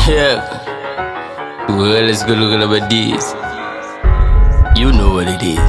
Yeah. Well, let's go look at about this. You know what it is.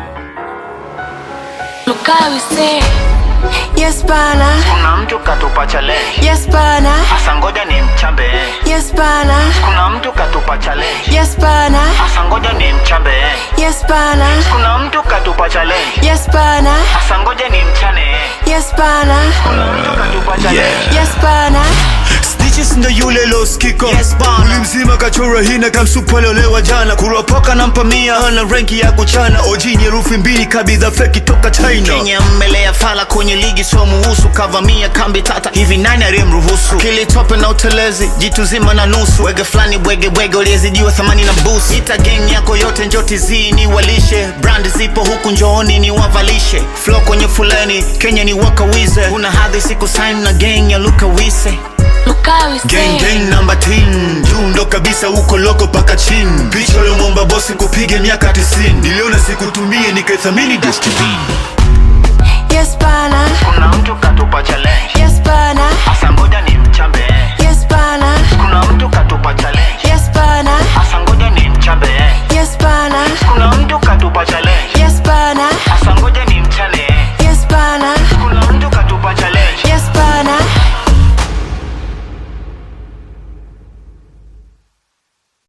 Lukawi say Yes bana, Kuna mtu katupa challenge, yes bana, asa ngoja ni mchambe. yes bana, Kuna mtu katupa challenge, yes bana, asa ngoja ni mchambe. yes bana, Kuna mtu katupa challenge, yes bana, asa ngoja ni mchane. yes bana, Kuna mtu katupa challenge. yes bana, Stitches ndo yule loskiko Yes, bana. Mwili mzima kachora hina kamsupalolewa jana kuropoka na mpamia ana renki ya kuchana ojini herufi mbili kabidha feki toka China Kenya mmelea fala kwenye ligi so muhusu kavamia kambi tata hivi nani aliyemruhusu kilitope na utelezi jitu zima na nusu wege fulani bwege bwege uliezidiwa thamani na busi ita gang yako yote njoti zini walishe brand zipo huku njooni ni wavalishe flo kwenye fuleni Kenya ni wakawize una hadhi siku sign na gang ya Lukawise Lukawi Gang say gang namba 10 juu ndo kabisa uko loko paka chini picha uliomwomba bosi kupige miaka 90 niliona sikutumie nikaithamini destiny yes bana, kuna mtu katupa challenge yes bana,